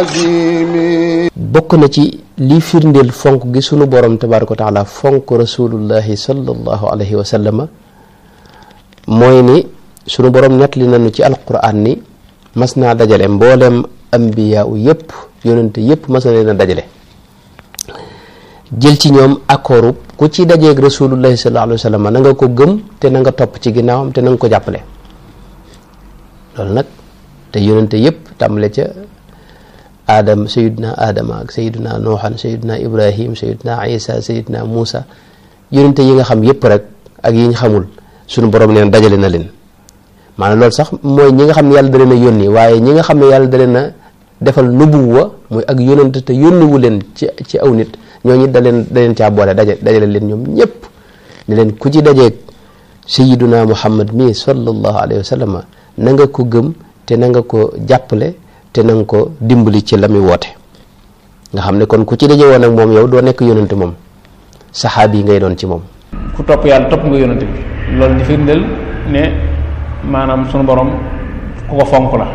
bokk na ci li firndeel fonk gi sunu borom tabaaraka wa taala fonk rasulullahi sallallahu alayhi wa sallama mooy ni sunu borom nettali nañu ci alquran ni mas naa dajale mbooleem ambiyaa u yëpp yonente yëpp mas na leen a dajale jël ci ñoom accord ku ci dajeeg rasulullahi sallallahu alayhi wa sallam na nga ko gëm te na nga topp ci ginnaawam te na nga ko jàppale loolu nag te yonente yëpp tàmbale ca adam sayiduna adama ak sayiduna nooxan sayiduna ibrahim sayiduna isa sayiduna muusa yonente yi nga xam yëpp rek ak yi ñu xamul sunu borom neen dajale na leen maanaam loolu sax mooy ñi nga xam ne yàlla da leen a yónni waaye ñi nga xam ne yàlla da leen a defal nubuwa muy ak yonente te yónniwu leen ci ci aw nit ñooñu da leen da leen caa boole daje dajale leen ñoom ñëpp ne leen ku ci dajeeg sayiduna muhammad mii sallallahu alayhi wa sallam na nga ko gëm te na nga ko jàppale te na nga ko dimbali ci la muy woote nga xam ne kon ku ci daje woon ak moom yow doo nekk yonante moom saxaab yi ngay doon ci moom ku topp yàlla topp nga yonante bi loolu di firndeel ne maanaam sunu borom ku ko fonk la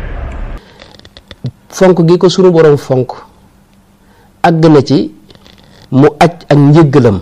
fonk gi ko sunu borom fonk àgg na ci mu aj ak njëggalam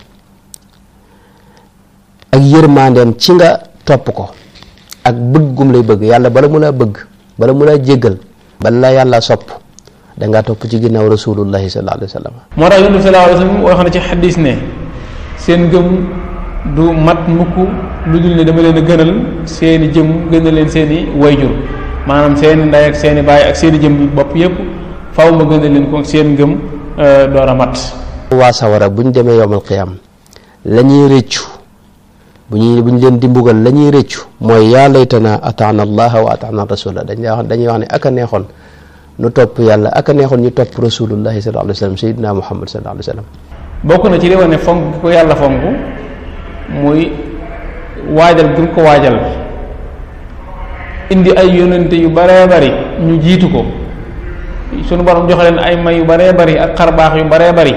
ak yërmandeem ci nga topp ko ak bëggum lay bëgg yàlla bala mu laa bëgg bala mu laa jéggal bala la yàlla sopp dangaa topp ci ginnaaw rasulullahi sallallahu alayhi wa sallam moo tax yonent bi sallallahu alayhi wa sallam wax na ci xadis ne seen gëm du mat mukk lu dul ne dama leen a gënal seeni jëm gënal leen seeni wayjur maanaam seeni ndey ak seeni baay ak seeni jëm bopp yépp faw ma gënal leen ko seen ngëm door a mat waa sawara bu ñu demee yowmal qiyaam la ñuy rëccu bu ñuy bu ñu leen di mbugal la ñuy rëccu mooy yaa laytana ataana allaha wa ataana rasula dañ lay wax dañuy wax ne aka neexoon nu topp yàlla aka neexoon ñu topp rasulullahi sallallahu alayhi wa sallam sayyidina muhammad sallallahu alayhi wa sallam bokk na ci li wane fonk ko yàlla fonk muy waajal bu ko waajal indi ay yonente yu baree bari ñu jiitu ko sunu borom joxe leen ay may yu baree bari ak xarbaax yu baree bari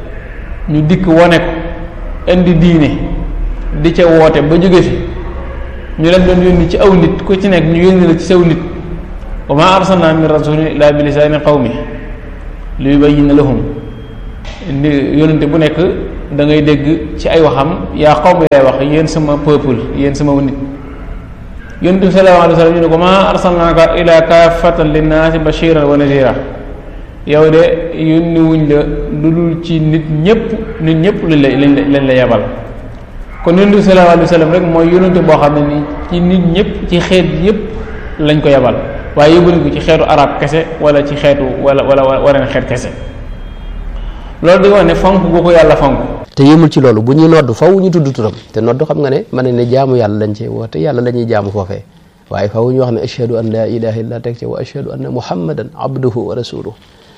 ñu dikk wone ko indi diine di ca woote ba jóge fi ñu leen doon yónni ci aw nit ku ci nekk ñu yónni la ci saw nit wa ma arsalna min rasulin illa bi lisaani qawmi li yubayyina lahum yónnante bu nekk da ngay dégg ci ay waxam yaa qawmi lay wax yéen sama peuple yéen sama nit yónnante bi sallallahu alayhi wa sallam ñu ne ko ma arsalnaaka ila kaafatan linnaasi bashiran wa nazira yow de yónni wuñ la lu dul ci nit ñëpp nit ñëpp lañ la lañ la yebal kon yonent bi sallallahu alayhi wa sallam rek mooy yonente boo xam ne ni ci nit ñëpp ci xeet yëpp lañ ko yebal waaye yóbbuñ ko ci xeetu arab kese wala ci xeetu wala wala wareen xeet kese loolu di wax ne fonk gu ko yàlla fonk te yëmul ci loolu bu ñuy nodd faw ñu tudd turam te nodd xam nga ne mën nañ ne jaamu yàlla lañ ci woote yàlla la ñuy jaamu foofee waaye faw ñu wax ne ashhadu an la ilaha illa teg ci wa ashhadu anna muhammadan abduhu wa rasuluhu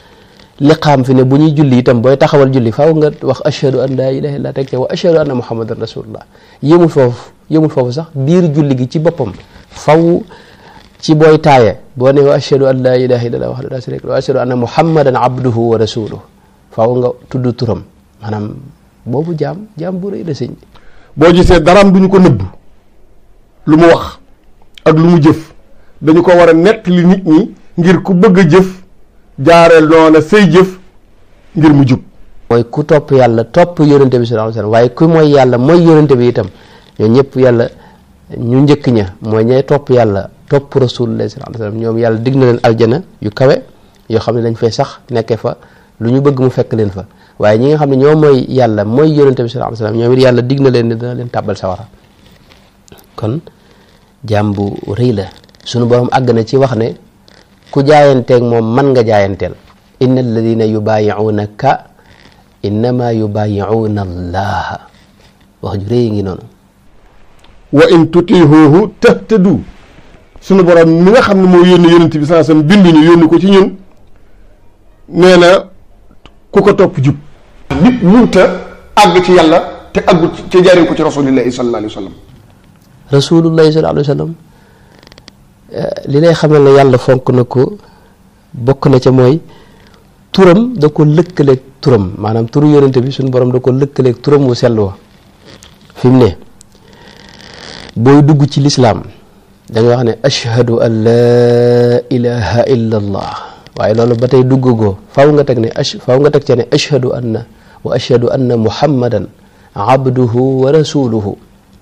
liqaam fi ne bu ñuy julli itam booy taxawal julli faaw nga wax ashhadu an laa ilaha illa teg ca wa ashhadu anna muhammadan rasulullah yëmul foofu yëmul foofu sax biir julli gi ci boppam faw ci booy taaye boo ne wa ashhadu an laa ilaha illa wahdahu la sharika lahu wa ashhadu anna muhammadan abduhu wa rasuluhu faaw nga tudd turam maanaam boobu jaam jaam bu rëy la sëñ boo gisee daraam duñu ko nëbb lu mu wax ak lu mu jëf dañu ko war a nettali nit ñi ngir ku bëgg a jëf jaareel noona say jëf ngir mu jub mooy ku topp yàlla topp yonente bi sallallahu alayhi wasallam waaye ku mooy yàlla mooy yonente bi itam ñoo ñëpp yàlla ñu njëkk ña mooy ñay topp yàlla topp rasulullah sallallahu alayhi wasallam ñoom yàlla dig na leen aljana yu kawe yoo xam ne dañ fay sax nekkee fa lu ñu bëgg mu fekk leen fa waaye ñi nga xam ne ñoo mooy yàlla mooy yonente bi sallallahu alayhi wasallam ñoom it yàlla dig na leen ne dana leen tàbbal sawara kon jaam bu rëy la sunu borom àgg na ci wax ne ku jaayanteeg moom man nga jaayanteel inna alladina yubaayi'unaka innama yubaayi'una allaha wax ju rëy ngi noonu wa in tutihuhu tahtadu sunu borom mi nga xam ne moo yónni yonent bi saa sam bindu ñu yónni ko ci ñun nee na ku ko topp jub nit munta àgg ci yàlla te àggu ci jaaree ko ci rasulillahi sallallahu alayhi wa sallam rasulullahi sallallahu alayhi wa sallam li lay xamal ne yàlla fonk na ko bokk na ca mooy turam da ko lëkkaleeg turam maanaam turu yonente bi suñu borom da ko lëkkaleeg turam wu sell wa fi mu ne booy dugg ci lislaam da nga wax ne ashhadu an laa ilaha illa allah waaye loolu ba tey duggagoo faw nga teg ne ash faw nga teg ca ne ashhadu anna wa ashhadu anna muhammadan abduhu wa rasuluhu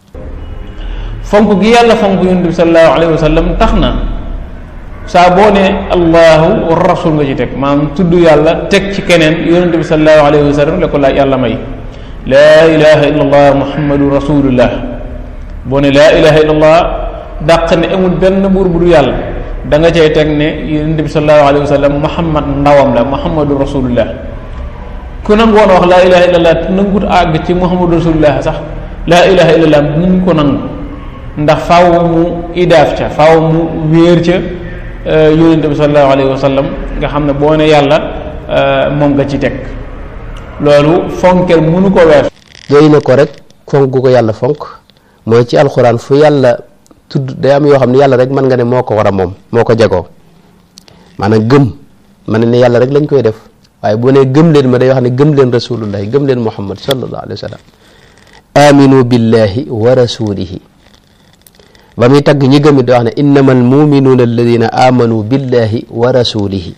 fonk gi yàlla fonk yonent bi sallallahu alayhi wa sallam tax na saa boo ne allahu wa rasul nga ci teg maanaam tudd yàlla teg ci keneen yonent bi sallallahu alayhi wa sallam la ko la yàlla may laa ilaha illa allah muhammadu rasulullah boo ne laa ilaha illa allah dàq ne amul benn buur bu du yàlla da nga cay teg ne yonent bi sallallahu alayhi wa sallam muhammad ndawam la muhammadu rasulullah ku nangoon wax laa ilaha illa allah nangut àgg ci muhammadu rasulullah sax laa ilaha illa allah mun ko nangu ndax faaw mu idaaf ca faaw mu wéer ca yonente bi sallallahu alayhi wa sallam nga xam ne boo ne yàlla moom nga ci teg loolu fonkel mënu ko wees doy na ko rek fonk gu ko yàlla fonk mooy ci alxuraan fu yàlla tudd day am yoo xam ne yàlla rek mën nga ne moo ko war a moom moo ko jagoo maanaam gëm man ne yàlla rek lañ koy def waaye bu ne gëm leen ma day wax ne gëm leen rasulullahi gëm leen muhammad sallallahu alayhi wa sallam aminu billahi wa rasulihi ba muy tagg ñi gëm it da wax ne innama almuminuuna alladina amanu billahi wa rasulihi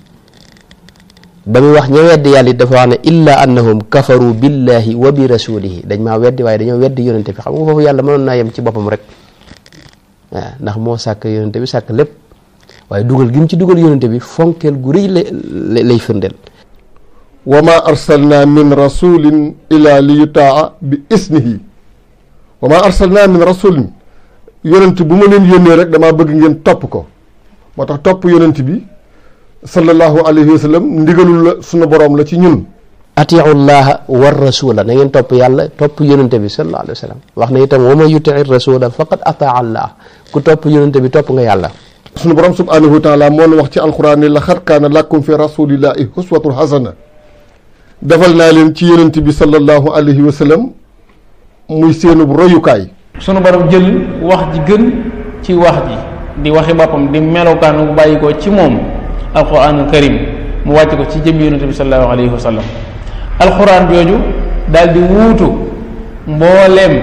ba muy wax ña weddi yàlla it dafa wax ne illa annahum kafaru billahi wa bi rasulihi dañ maa weddi waaye dañoo weddi yonente bi xam nga foofu yàlla mënoon naa yem ci boppam rek waaw ndax moo sàkk yonente bi sàkk lépp waaye dugal gi mu ci dugal yonente bi fonkeel gu rëy lay lay firndeel wa ma arsalna min rasulin ila li yutaa bi isnihi wa ma arsalna min rasulin yonent bu ma leen yónnee rek damaa bëgg ngeen topp ko moo tax topp yonent bi sallallahu alayhi wa sallam ndigalul la sunu boroom la ci ñun atiu llaha war rasula na ngeen topp yàlla topp yonente bi sallallahu alayhi wa sallam wax na itam wa man yutii rasula faqad ataa allah ku topp yonente bi topp nga yàlla sunu boroom subhanahu wa taala moo wax ci alquran ni la xat kaana lakum fi rasulillahi uswatun hasana defal naa leen ci yonent bi sallallahu alayhi wa sallam muy seenub royukaay sunu borom jël wax ji gën ci wax ji di waxi boppam di melokaan bu bàyyi ko ci moom alquranul karim mu wàcc ko ci jëm yonente bi sallallahu alayhi wa sallam alquran jooju daal di wuutu mbooleem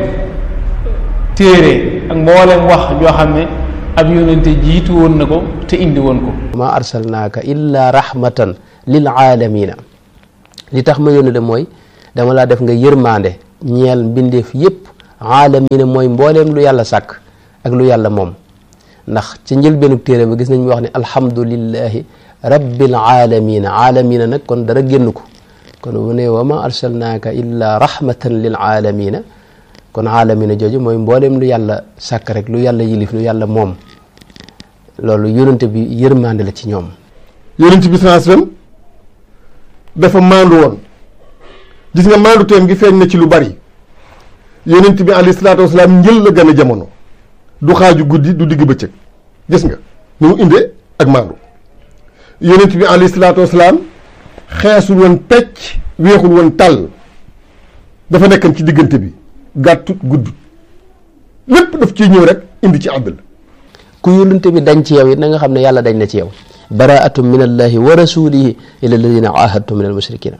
téere ak mbooleem wax joo xam ne ab yonente jiitu woon na ko te indi woon ko ma arsalnaaka illa rahmatan lil aalamina li tax ma yónni de mooy dama laa def nga yërmaande ñeel mbindeef yépp aalamina mooy mbooleem lu yàlla sàkk ak lu yàlla moom ndax ci njëlbeenug téere ba gis nañ mu wax ne alhamdulillahi rabbil aalamina aalamina nag kon dara génn ko kon bu ne wa ma arsalnaaka illa rahmatan lil aalamina kon aalamina jooju mooy mbooleem lu yàlla sàkk rek lu yàlla yilif lu yàlla moom loolu yonente bi yërmande la ci ñoom yonent bi sallallahu alayhi wasallam dafa maandu woon gis nga maandu teem gi feeñ na ci lu bari yonent bi alayhi salaatu wasalaam njël la gën a jamono du xaaju guddi du digg bëccëg gis nga ni mu indee ak maandu yonent bi alayhi salaatu wasalaam xeesul woon pecc weexul woon tàll dafa nekkan ci diggante bi gàttut guddut lépp daf ciy ñëw rek indi ci àddal ku yónnante bi dañ ci yow it na nga xam ne yàlla dañ na ci yow baraatum min allahi wa rasulihi ila alladina ahadtum min al mushrikina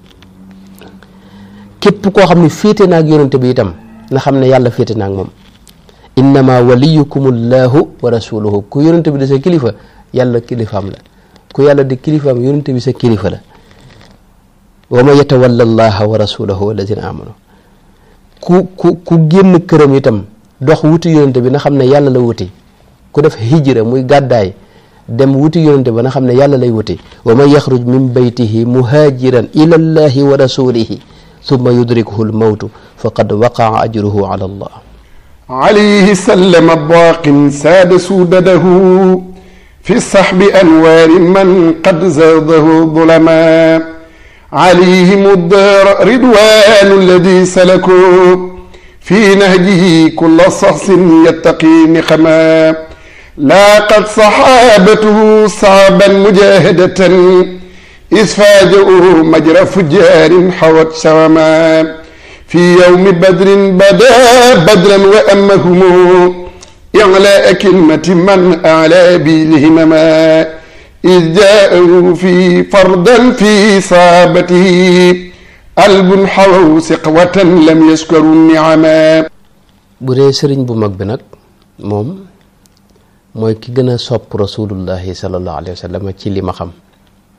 képp koo xam ne féete naag yónnante bi itam na xam ne yàlla féete naag moom innama waliyukum allahu wa rasuluhu ku yónnante bi di sa kilifa yàlla kilifaam la ku yàlla di kilifaam yónnante bi sa kilifa la wa man yatawalla allaha wa rasulahu walladina amanu ku ku ku génn këram itam dox wuti yónnante bi na xam ne yàlla la wuti ku def hijra muy gàddaay dem wuti yonente ba na xam ne yàlla lay wuti wa man yaxruj min baytihi muhaajiran ila allahi wa rasulihi summa yudrikuhu lmawtu faqad waqaa ajruhu ala allah عليه سلم باق ساد سودده في الصحب أنوار من قد زاده ظلما عليهم الدار رضوان الذي سلكوا في نهجه كل صحص يتقي نقما لاقت صحابته صعبا مجاهدة إذ فاجئوا مجرى فجار حوت شوما في يوم بدر بدا بدرا وأمهم إعلاء كلمة من أعلى بالهمما إذ جاءوا في فردا في صابته قلب حووا سقوة لم يشكروا النعما bu dee sëriñ bu mag bi nag moom mooy ki gën a sopp rasulullahi sallallahu alayhi wa sallam ci li ma xam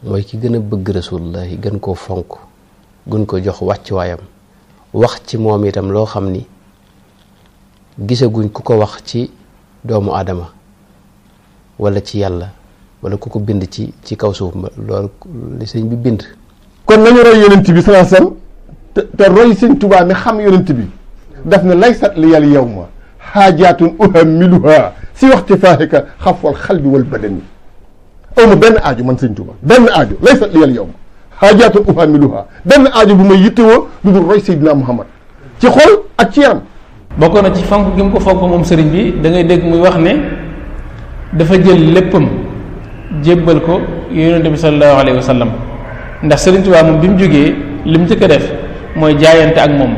mooy ki gën a bëgg rasulullahi gën koo fonk gën ko jox wàccuwaayam wax ci moom itam loo xam ni gisaguñ ku ko wax ci doomu aadama wala ci yàlla wala ku ko bind ci ci kaw suuf loolu li sëñ bi bind kon nañu roy yonent bi salaa sallam te te roy sëñ Tuubaa mi xam yonent bi daf ne laysat li yal yawma xaajaatun uhammiluha si waxti faahika xafwal xalbi wal badani aw ma benn aajo man sëñ Tuubaa benn aajo laysat li yal yawma xaajaatun uhammiluha benn aajo bu may yittewoo lu dul roy Seydina Muhammad ci xol ak ci yaram bokk na ci fonk gi mu ko fonk moom sëriñ bi da ngay dégg muy wax ne dafa jël léppam jébbal ko yonente bi sallallahu alayhi wa sallam ndax sëriñ Tuubaa moom bi mu jógee li mu njëkk a def mooy jaayante ak moom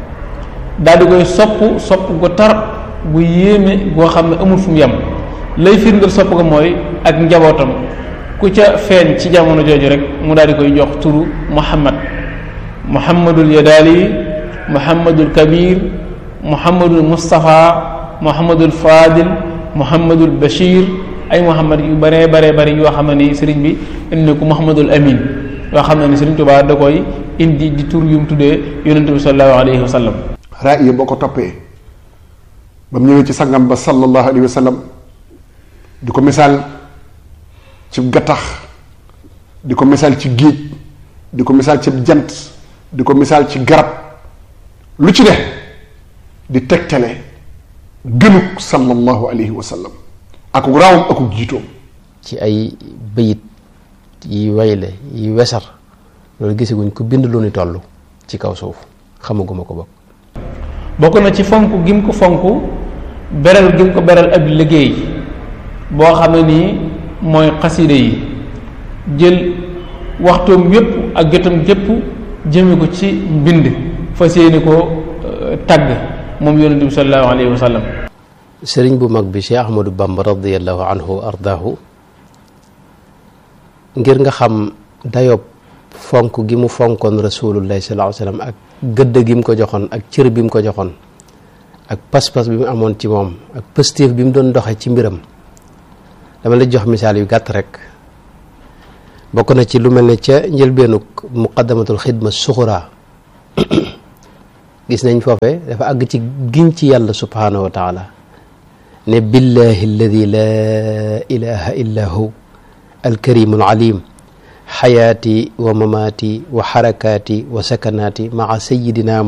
daal di koy sopp sopp gu tar gu yéeme goo xam ne amul fu mu yem lay firndeel sopp ko mooy ak njabootam ku ca feeñ ci jamono jooju rek mu daal di koy jox turu Muhammad Muhammadul Yadaali Muhammadul Kabir Muhammadul Moustapha Muhammadul Fadil Muhammadul Bachir ay Muhammad yu baree baree bari yoo xam ne ni sëriñ bi indi ko Muhammadul Amin yoo xam ne ni sëriñ Tuubaa da koy indi di tur yu mu tuddee yonente bi sallallahu alayhi wa sallam raaya boo ko toppee ba mu ñëwee ci sangam ba sallallahu alayhi wa sallam di ko misaal ci gattax di ko misaal ci géej di ko misaal ci jant di ko misaal ci garab lu ci ne di tegtale gënuk sallallahu alayhi wa sallam akuk raawam akuk jiitoom ci ay bëyit yi wayle yi wesar loolu gisaguñ ko bind lu ni toll ci kaw suuf xamaguma ko bokk bokk na ci fonk gi mu ko fonk beral gi mu ko beral ab liggéey boo xam ne nii mooy xasida yi jël waxtoom yépp ak jotam gépp jëme ko ci mbind fas yéene ko tagg moom yonente bi sallallahu alayhi wa sallam sëriñ bu mag bi Cheikh Ahmadou Bamba radiallahu anhu wa ardaahu ngir nga xam dayob fonk gi mu fonkoon rasulullahi sallallahu alayhi wa sallam ak gëdd gi mu ko joxoon ak cër bi mu ko joxoon ak pas-pas bi mu amoon ci moom ak pëstéef bi mu doon doxe ci mbiram dama la jox misaal yu gàtt rek bokk na ci lu mel ne ca njëlbeenuk muqaddamatul xidma suxura gis nañ foofe dafa àgg ci giñ ci yàlla subhanahu wa taala ne billahi alladi laa ilaha illa hu alkarimu alalim xayaati wa mamaati wa xarakaati wa sakanaati maa sayidina